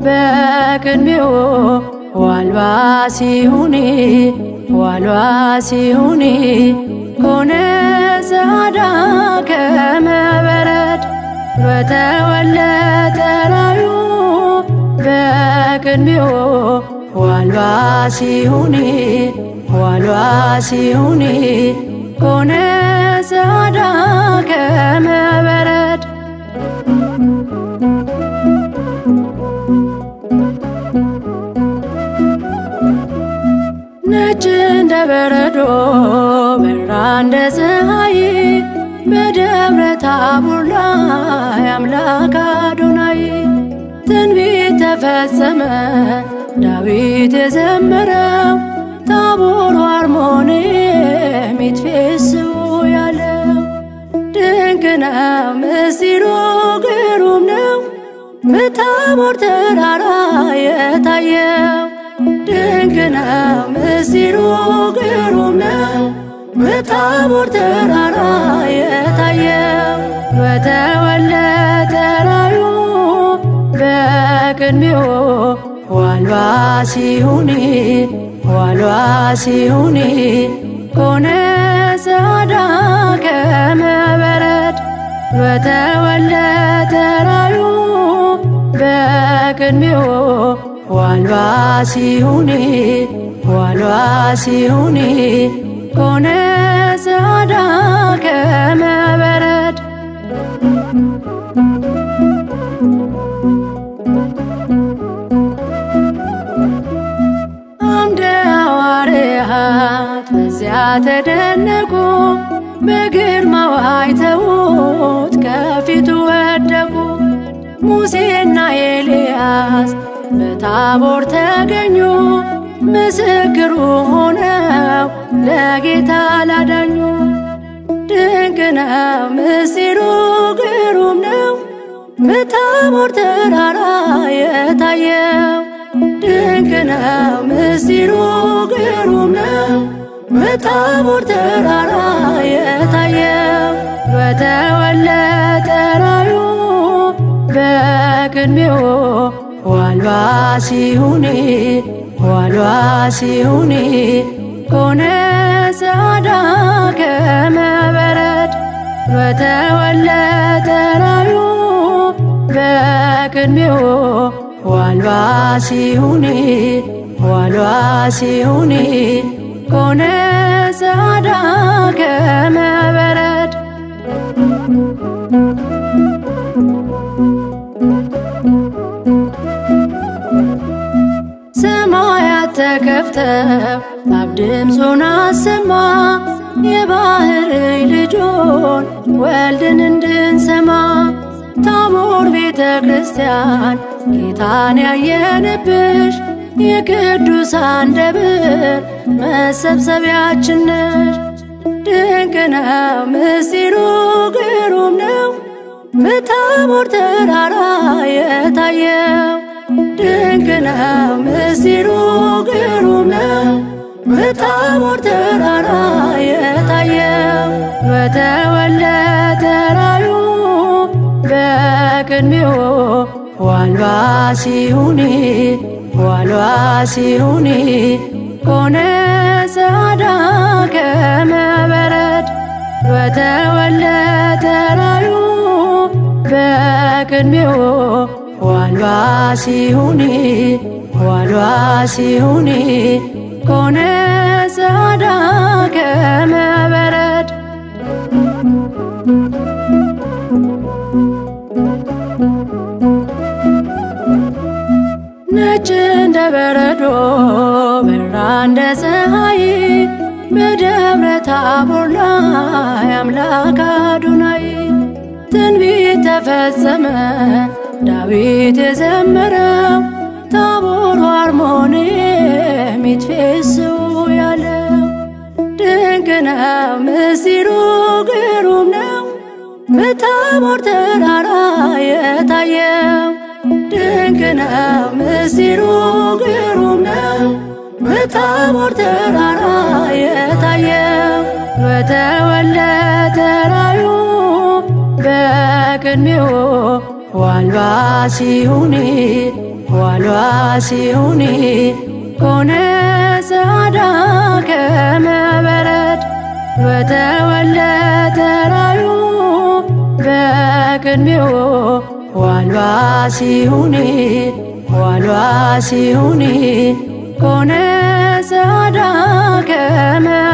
በቅድሜው ዋልባ ሲሁኒ ዋልባ ሲሁኒ ኮነ ጸዓዳ ከመበረድ በተወለጠ ራዩ በቅድሜው ዋልባ ሲሁኒ ዋልባ ሲሁኒ ኮነ ጸዓዳ ከመበረድ ነጭ እንደ በረዶ በራ እንደ ፀሐይ በደብረ ታቦር ላይ አምላክ አዶናይ ትንቢት ተፈጸመ ዳዊት የዘመረው ታቦር አርሞንዔም ይትፌስሑ ያለው ድንቅ ነው ምስጢሩ ግሩም ነው በታቦር ተራራ የታየው ድንቅ ነው ምስጢሩ ግሩም ነው በታቦር ተራራ የታየው በተወለጠ ራዩ በቅድሜው ዋልባ ሲሁኒ ዋልባ ሲሁኒ ኮነ ጸዓዳ ከመበረድ በተወለጠ ራዩ በቅድሜው ዋልባ ሲሁኒ ዋልባ ሲሁኒ ኮነ ጸዓዳ ከመበረድ አምደ ሐዋርያት በዚያ ተደነቁ በግርማው አይተውት ከፊቱ ወደቁ ሙሴና ኤልያስ በታቦር ተገኙ ምስክሩ ሆነው ለጌታ ላዳኙ ድንቅ ነው ምስጢሩ ግሩም ነው በታቦር ተራራ የታየው ድንቅ ነው ምስጢሩ ግሩም ነው በታቦር ተራራ የታየው በተወለጠ ራዩ በቅድሜው ዋልባ ሲሁኒ ዋልባ ሲሁኒ ኮነ ጸዓዳ ከመበረድ በተወለጠ ራዩ በቅድሜው ዋልባ ሲሁኒ ዋልባ ሲሁኒ ኮነ ጸዓዳ ከመበረድ ሰማያት ተከፍተው አብ ድምፁን አሰማ የባህር ልጁን ወልድን እንድንሰማ ታቦር ቤተ ክርስቲያን ጌታን ያየንብሽ የቅዱሳን ደብር መሰብሰቢያችን ነሽ። ድንቅ ነው ምስጢሩ ግሩም ነው በታቦር ተራራ የታየው ድንቅ ነው ምስጢሩ ግሩም ነው በታቦር ተራራ የታየው በተወለጠ ራዩ በቅድሜው ዋልባ ሲሁኒ ዋልባ ሲሁኒ ኮነ ጸዓዳ ከመበረድ በተወለጠ ራዩ በቅድሜው ዋልባ ሲሁኒ ዋልባ ሲሁኒ ኮነ ጸዓዳ ከመበረድ ነጭ እንደ በረዶ በራ እንደ ፀሐይ በደብረ ታቦር ላይ አምላክ አዶናይ ትንቢት ተፈጸመ ዳዊት የዘመረው ታቦር አርሞንዔም ይትፌስሑ ያለው ድንቅ ነው ምስጢሩ ግሩም ነው በታቦር ተራራ የታየው ድንቅ ነው ምስጢሩ ግሩም ነው በታቦር ተራራ የታየው በተወለጠ ራዩ በቅድሜው ዋልባ ሲሁኒ ዋልባ ሲሁኒ ኮነ ጸዓዳ ከመበረድ በተወለተ ራዩ በቅድሜው ዋልባ ሲሁኒ ዋልባ ሲሁኒ ኮነ ጸዓዳ ከመ